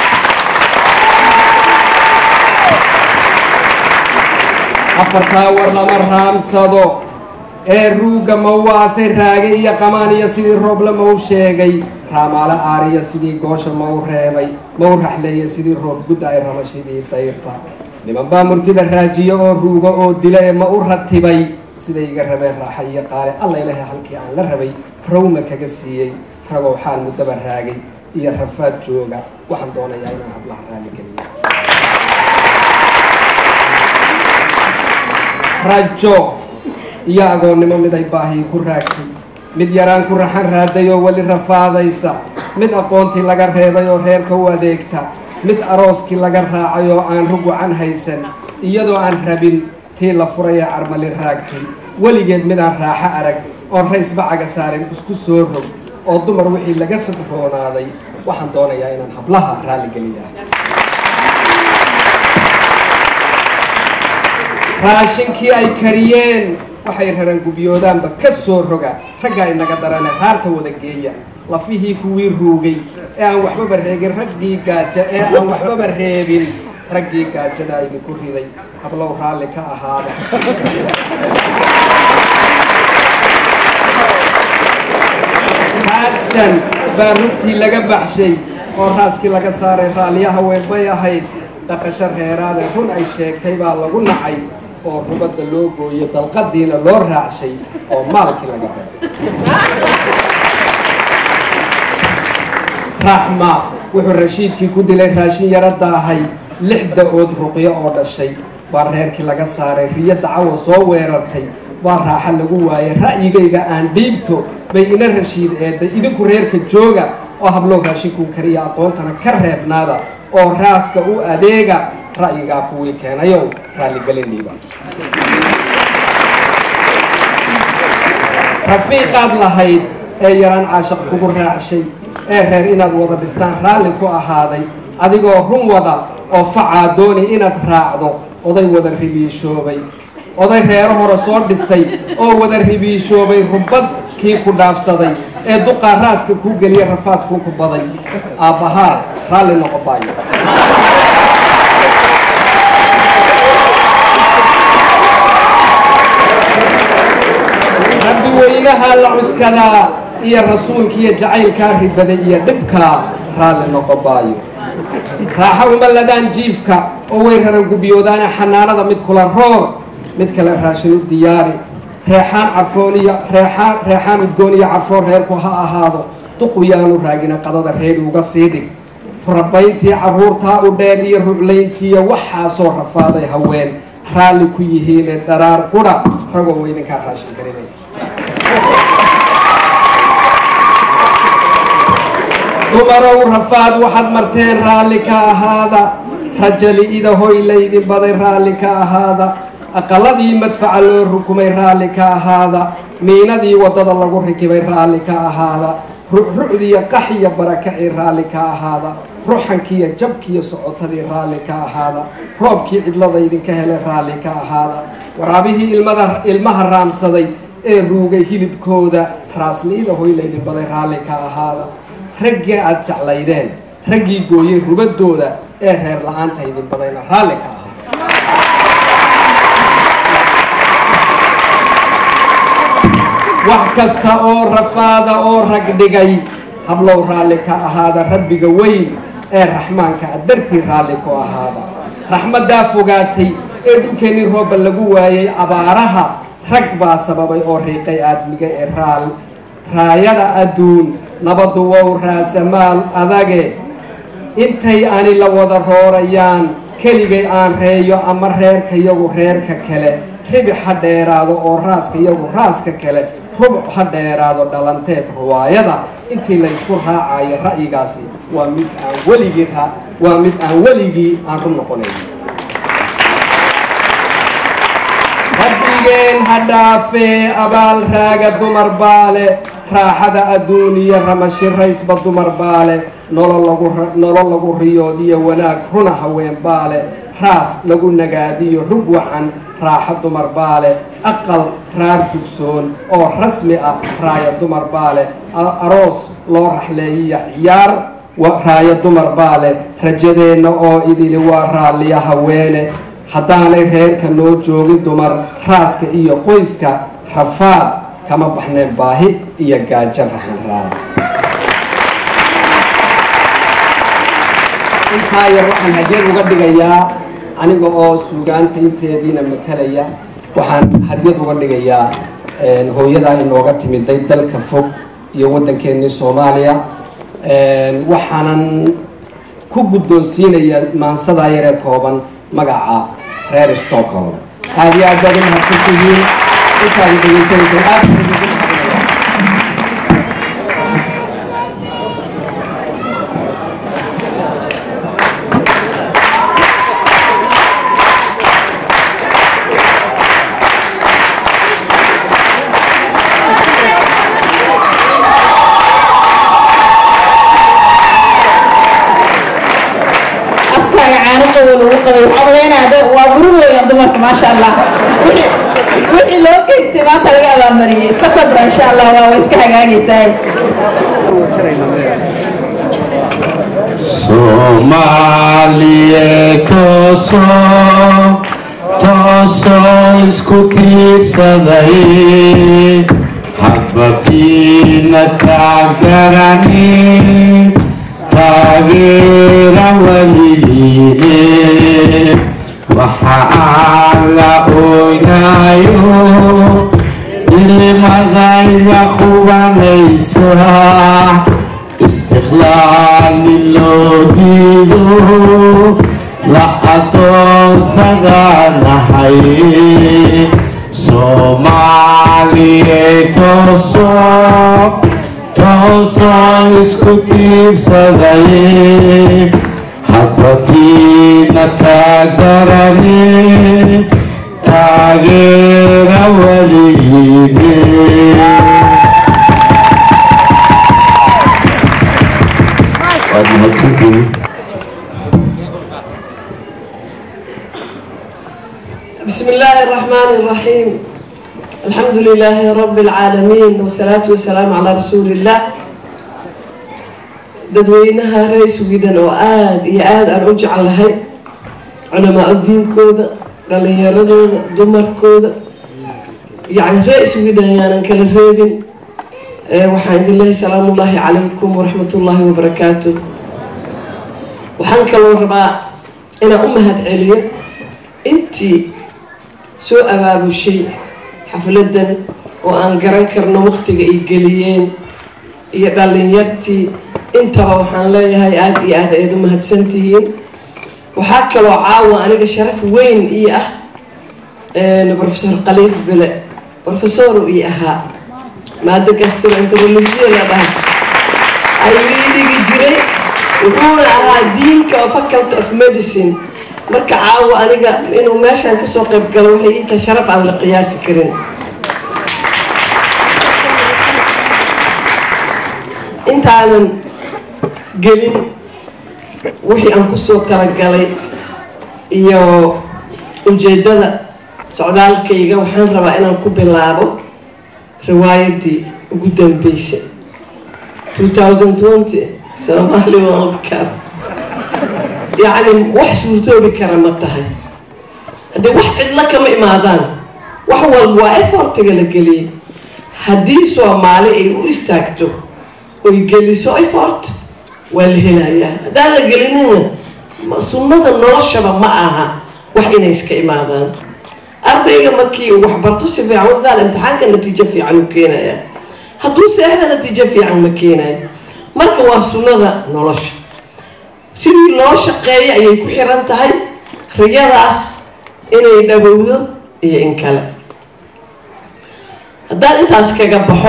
Speaker 15: afartaa war lama raamsado ee ruugga mawaasay raagay iyo qamaan iyo sidii rooble mau sheegay raamaale aariya sidii goosha mau reebay mau raxleeya sidii roob gudda ay ramashidii dayrta niman baa murtida raajiyo oo ruugo oo dila ee ma u ratibay siday iga rabeen raaxa iyo qaale alla ilahay halkii aan la rabay rawma kaga siiyey ragow xaal muddaba raagay iyo rafaad jooga waxaan doonayaa inaan hablaha raaligeliyo rajo iyo agoonnimo mid ay baahii ku raagtay mid yaraan ku raxan raaday oo weli rafaadaysa mid aqoontii laga reebay oo reerka u adeegta mid arooskii laga raacay oo aan rugucan haysan iyadoo aan rabin tii la furaya carmali raagtay weligeed midaan raaxo arag oon rays bacaga saarin isku soo rog oo dumar wixii laga sodroonaaday waxaan doonayaa inaan hablaha raalligeliyaa raashinkii ay kariyeen waxay raran gubyoodaanba ka soo roga raggaa inaga darane raarta wada geeya lafihii kuwii ruugay ee aan waxbaba reegin raggii gaaja ee aan waxbaba reebin raggii gaajada idinku riday hablow raalli ka ahaada raagsan baa rugtii laga baxshay oo raaskii laga saaray raalliyaha weyn bay ahayd dhaqasho reeraade run ay sheegtay baa lagu nacay oo rubadda loo gooyey dalqadiina loo raacshay oo maalkii laga reebay raxma wuxuu rashiidkii ku dilay raashin yaro daahay lix da-ood ruqyo oo dhashay baa reerkii laga saaray riyo dacawa soo weerartay waa raaxa lagu waayay ra'yigayga aan dhiibto bay ina rashiid eeday idinku reerka jooga oo hablow raashinkuu kariya aqoontana ka reebnaada oo raaska u adeega ra'yigaa kuwii keenayow raalligeliniiba rafiiqaad lahayd ee yaraan caashaq kugu raacshay ee reer inaad wada dhistaan raalli ku ahaaday adigoo run wada oo facaa dooni inaad raacdo oday wada ribiishoobay oday reero hore soo dhistay oo wada ribiishoobay rubad kii ku dhaafsaday ee duqaa raaska kuu geliya rafaadkuu ku baday aabbahaa raalli noqo baayo rabbi weynaha la cuskadaa iyo rasuulkiiyo jacaylkaa ribaday iyo dhibkaa raalli noqo baayo raaxa uma ladaan jiifka oo way raran gubyoodaane xanaanada mid kula roor mid kale raashin u diyaari reexaan carfooniyo reexaan reexaan udgoon iyo carfoon reerku ha ahaado duqu yaanu raagina qadada reeri uga sii dhig rabayntii carruurtaa u dheer iyo ruclayntiiyo waxaasoo rafaaday haween raalli ku yihiine dharaar qudha ragoo weydinkaa raashin garinaya dumarow rafaad waxaad marteen raalli ka ahaada rajali-ida hoy laydin baday raalli ka ahaada aqaladii madfaca loo rukumay raalli ka ahaada miinadii waddada lagu rikibay raalli ka ahaada rucrucdiiyo qaxiyo barakacii raalli ka ahaada ruxankiiyo jabkiiyo socotadii raalli ka ahaada roobkii cidlada idinka helay raalli ka ahaada waraabihii ilmada ilmaha raamsaday ee ruugay hilibkooda raasliida hoy laydin baday raalli ka ahaada raggii aada jeclaydeen raggii gooyey rubadooda ee reer la-aanta idin badayna raalli ka ahaa wax kasta oo rafaada oo rag dhigay hablow raalli ka ahaada rabbiga weyn ee raxmaanka a dartii raalli ku ahaada raxmaddaa fogaatay ee dhulkeennii rooba lagu waayay abaaraha rag baa sababay oo riiqay aadmiga ee raal raayada adduun nabaddu wow raasamaal adage intay ani la wada roorayaan keligay aan reeyo ama reerka iyagu reerka kale ribix ha dheeraado oo raaska iyagu raaska kale rubuc ha dheeraado dhalanteed ruwaayada intii laysku raacayo ra'yigaasi waa mid aan weligii ra waa mid aan weligii aan ru noqonayn rabbigeen ha dhaafee abaal raaga dumar baale raaxada adduuniya ramashiraysba dumar baale nolol lagu nolol lagu riyoodiyo wanaag runa haween baale raas lagu nagaadiyo rug wacan raaxo dumar baale aqal raar dugsoon oo rasmi ah raaya dumar baale aroos loo raxleeyiya ciyaar raaya dumar baale rajadeenna oo idili waa raalliya haweene haddaanay reerka noo joogin dumar raaska iyo qoyska rafaad kama baxneen baahi iyo gaajo raxan raad intaa yar waxaan hadyad uga dhigayaa aniga oo suugaanta inteediina matalaya waxaan hadyad uga dhigayaa hooyadaa inooga timiday dalka fog iyo waddankeennii soomaaliya waxaanan ku guddoonsiinaya maansadaa yaree kooban magaca reer stockholm aada iyo aad baad u mahadsan tihiin intaad dhegaysanayseen aad baan idinku mahadnaqayaa.
Speaker 7: afkaaga caano qabow lagu qabay waxaa maleynayaa waa guri weyn oo dumarka maasha allah wixii wixii loo geystay maanta laga abaalmariyey iska sabra insha allah waa way iska hagaagaysaa
Speaker 6: Soomaaliye toosoo toosoo isku tiirsaday waxbakiina taagarani taageera weligiine waxa aan la oynayo ilmadayda qubanaysa istiqlaali loo diido la adoonsadaanahay soomaaliye tooso toosoo isku tiirsaday hadbakiina taagarani taageera weligiine waad mahadsantihiin
Speaker 16: بسم الله الرحمن الرحيم الحمد لله رب العالمين والصلاة والسلام على رسول الله dadweynaha reer sweden oo aada iyo aada aan u jeclahay culamaa udiinkooda dhalinyaradooda dumarkooda yani reer sweden yaanan kala reebin waxaan idin lehay salaamu ullaahi calaykum waraxmat ullaahi wabarakaatu waxaan kaloo rabaa inaan u mahad celiyo intii soo abaabushay xafladan oo aan garan karno waqtiga ay geliyeen iyo dhalinyartii intaba waxaan leeyahay aada iyo aada ayaad u mahadsantihiin waxaa kaloo caawa aniga sharaf weyn ii ah professor khaliif bele professor ii ahaa maado gastroenterologia la dhaha ayuu ii dhigi jiray wuxuuna ahaa diinka faculty of medicine marka caawa aniga inuu meeshaan kasoo qayb galo waxay ii tahay sharaf aan la qiyaasi karin intaanan gelin wixii aan kusoo talagalay iyo ujeedada socdaalkayga waxaan rabaa inaan ku bilaabo riwaayadii ugu dambeysay two thousand twenty somali world cup yacni wax suurtoobi kara ma tahay haddii wax cidlo kama imaadaan wax walba waa effortiga la geliyay haddii soomaali ay u istaagto oy geliso effort waa la helayaa haddaan la gelinina sunnada noloshaba ma aha wax inay iska imaadaan ardayga markii uu waxbarto si fiican wadaal imtixaanka natiijo fiican u keenaya hadduu seexda natiijo fiican ma keenayo marka waa sunnada nolosha sidii loo shaqeeya ayay ku xiran tahay riyadaas inay dhawowdo iyo in kale haddaan intaas kaga baxo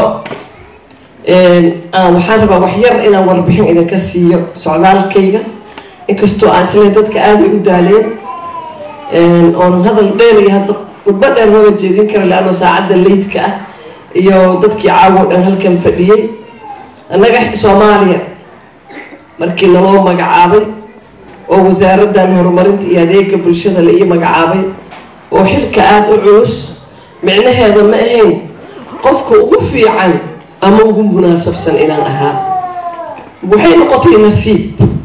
Speaker 16: waxaan rabaa wax yar inaan warbixin idinka siiyo socdaalkayga inkastoo aan isle dadka aaday u daaleen oonan hadal dheer iyo hadda khudbo dheer maba jeedin kara leano saacadda leydka ah iyo dadkii caawo dhan halkan fadhiyey annaga soomaaliya markii naloo magacaabay oo wasaaraddan horumarinta iyo adeega bulshada la ii magacaabay oo xilka aada u culus micnaheeda ma ahayn qofka ugu fiican ama ugu munaasabsan inaan ahaa waxay noqotay nasiib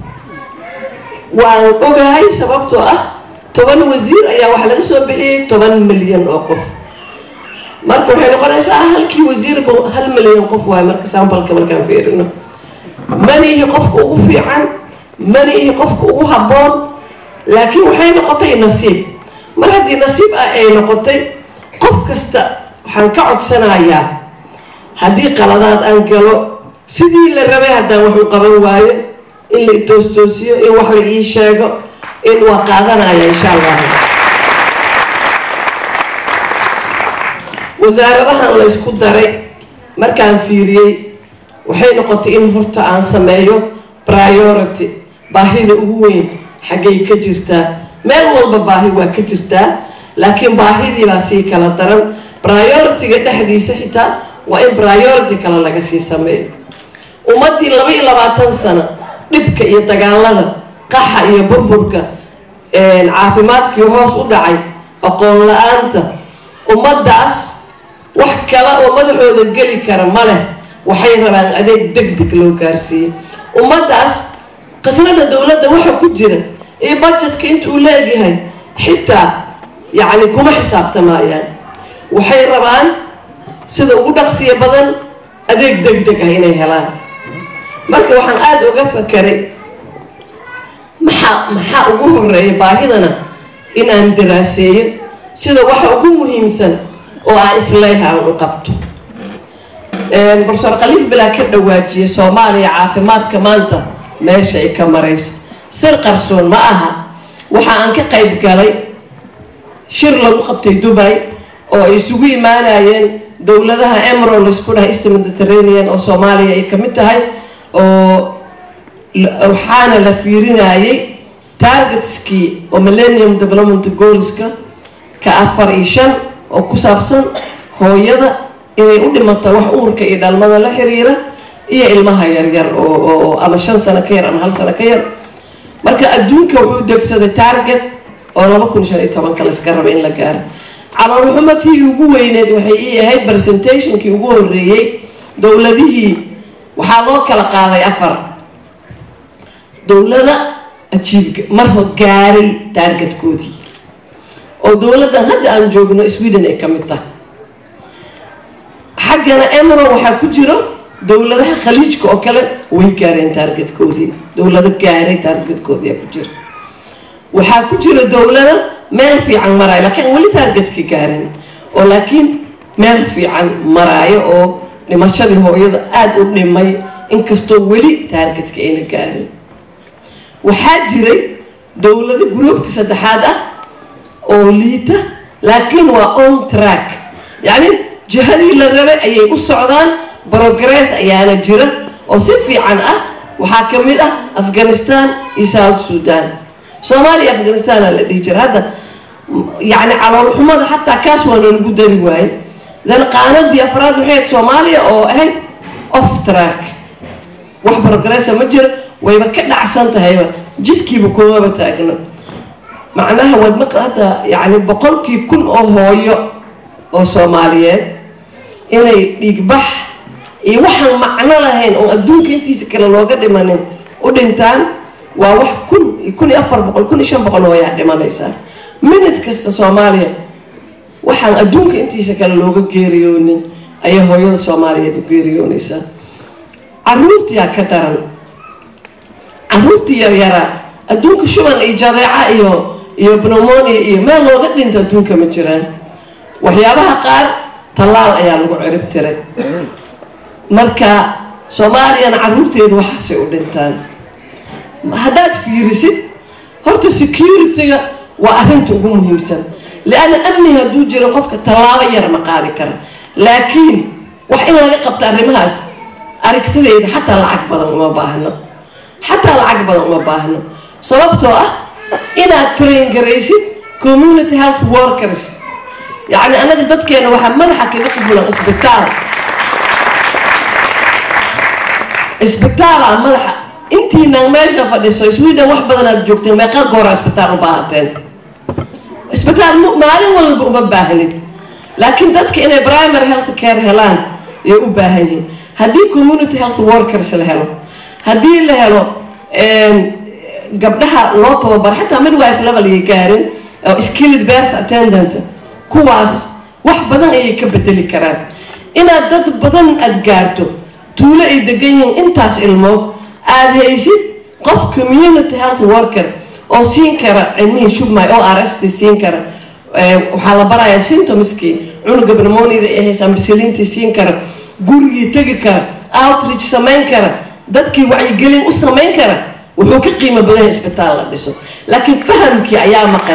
Speaker 16: waan ogahay sababtoo ah toban wasiir ayaa waxaa laga soo bixiyey toban milyan oo qof marka waxay noqonaysaa halkii wasiirba hal milyan qof waayo marka sambalka markaan fiirino mana ihi qofka ugu fiican mana ihi qofka ugu habboon laakiin waxay noqotay nasiib mar haddii nasiib ah ay noqotay qof kasta waxaan ka codsanayaa haddii qaladaad aan galo sidii la rabay haddaan wax u qaban waayo in la itoostoosiyo in wax la ii sheego in waa qaadanaya insha allah wasaaradahan la ysku daray markaan fiiriyey waxay noqotay in horta aan sameeyo priority baahida ugu weyn xaggay ka jirtaa meel walba baahi waa ka jirtaa laakiin baahidii baa sii kala daran priority-ga dhexdiisa xitaa waa in priority kale laga sii sameeyo ummaddii laba iyo labaatan sano dhibka iyo dagaalada qaxa iyo burburka caafimaadkii hoos u dhacay aqoon la-aanta ummaddaas wax kale oo madaxooda geli kara ma leh waxay rabaan adeeg deg deg loo gaarsiiyey ummaddaas qisnada dowladda waxa ku jira iyo budgetka inta uu leegyahay xitaa yacni kuma xisaabtamayaan waxay rabaan sida ugu dhaqsiya badan adeeg deg deg ah inay helaan marka waxaan aada uga fakeray maxaa maxaa ugu horeeya baahidana inaan daraaseeyo sida waxa ugu muhiimsan oo aan isleeha aan u qabto profesor khaliif bilaa ka dhawaajiya soomaaliya caafimaadka maanta meesha ay ka marayso sir qarsoon ma aha waxa aan ka qayb galay shir lagu qabtay dubay oo ay isugu imaanayeen dowladaha emro laisku dhahay east mediterranean oo soomaaliya ay kamid tahay oo waxaana la fiirinayay targetskii oo millennium development goalska ka afar iyo shan oo ku saabsan hooyada inay u dhimata wax uurka iyo dhalmada la xiriira iyo ilmaha yaryar oo ama shan sano ka yar ama hal sano ka yar marka adduunka wuxuu degsaday target oo laba kun shan iyo tobanka layska raba in la gaaro caloolxumatii ugu weyneed waxay ii ahayd presentationkii ugu horeeyey dowladihii waxaa loo kala qaaday afar dowlada ajiib marho gaaray taargetkoodii oo dowladdan hadda aan joogno sweden ay ka mid tahay xaggana emro waxaa ku jiro dowladaha khaliijka oo kale way gaareen taargetkoodii dowlado gaaray taargetkoodii ku jira waxaa ku jira dowlada meel fiican maraayo laakiin weli taargetka gaarin oo laakiin meel fiican maraayo oo dhimashadii hooyada aada u dhimay inkastoo weli taargetka ayna gaarin waxaa jiray dowlado groupka saddexaad ah oo liita laakiin waa on track yacni jihadii la rabay ayay u socdaan progress ayaana jira oo si fiican ah waxaa ka mid ah afghanistan iyo south sudan soomaaliya afghanistaana la dhihi jira hadda yacni caloolxumada xataa kaas waa noolagu dari waaye dan qaanadii afraad waxay ahayd soomaaliya oo ahayd off track wax progressa ma jira wayba ka dhacsan tahayba jidkiiba kumaba taagna macnaha waad maq hadda yacni boqolkii kun oo hooyo oo soomaaliyeed inay dhiigbax iyo waxaan macno lahayn oo adduunka intiisa kale looga dhimanin u dhintaan waa wax kun kun iyo afar boqol kun iyo shan boqol hooyaa dhimanaysaa minute kasta soomaaliya waxaan adduunka intiisa kale looga geeriyoonin ayay hooyada soomaaliyeed u geeriyoonaysaa caruurtiyaa ka daran caruurtii yaryaraa adduunka shuban iyo jadeeca iyo iyo pneumonia iyo meel looga dhinto adduunka ma jiraan waxyaabaha qaar tallaal ayaa lagu cirib tiray marka soomaaliyana caruurteedu waxaasay u dhintaan haddaad fiirisid horta security-ga waa arrinta ugu muhiimsan lianna amni hadduu jiro qofka tallaabo yar ma qaadi kara laakiin wax in laga qabto arrimahaas aragtidayda xataa lacag badan uma baahno xataa lacag badan uma baahno sababtoo ah inaad train garaysid community health workers yacni anaga dadkeena waxaa madaxa kaga qufulan isbitaal isbitaala madaxa intiinaan meesha fadhiso sweden wax badan aad joogteen meeqa goora isbitaal u baahateen isbitaal maalin walba uma baahnid laakiin dadka inay primary health care helaan ayay u baahan yihiin haddii community health workers la helo haddii la helo gabdhaha loo tababaro xataa midwife level ayay gaarin oo skilled birth attendant kuwaas wax badan ayay ka bedeli karaan inaad dad badan aada gaarto tuulo ay degan yihiin intaas ilmood aada haysid qof community health worker oo siin kara cilmihii shubmay oo arst siin kara waxaa la barayaa symptomskii cunuga pneumoniada ee haysaan bisiliintii siin kara gurigii tegi kara outreach samayn kara dadkii wacyigelin u samayn kara wuxuu ka qiimo badan yahay isbitaal la dhiso laakiin fahamkii ayaa maqan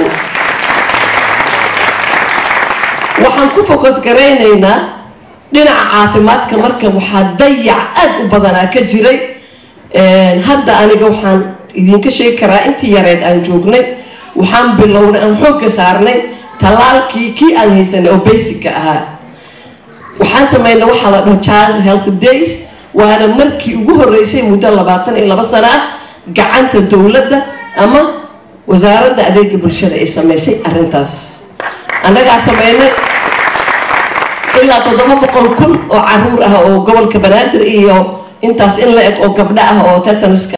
Speaker 16: waxaan ku focus garaynaynaa dhinaca caafimaadka marka waxaa dayac aada u badanaa ka jiray hadda aniga waxaan idinka sheegi karaa intii yareed aan joognay waxaan bilownay aan xoogga saarnay tallaalkii kii aan haysanay oo basicka ahaa waxaan sameynay waxaa la dhaho child health days waana markii ugu horeysay muddo labaatan iyo laba sano ah gacanta dowladda ama wasaaradda adeega bulshada ay sameysay arrintaas annagaa sameynay ilaa toddoba boqol kun oo caruur ah oo gobolka banaadir iyo intaas in la eg oo gabdho ah oo tetaniska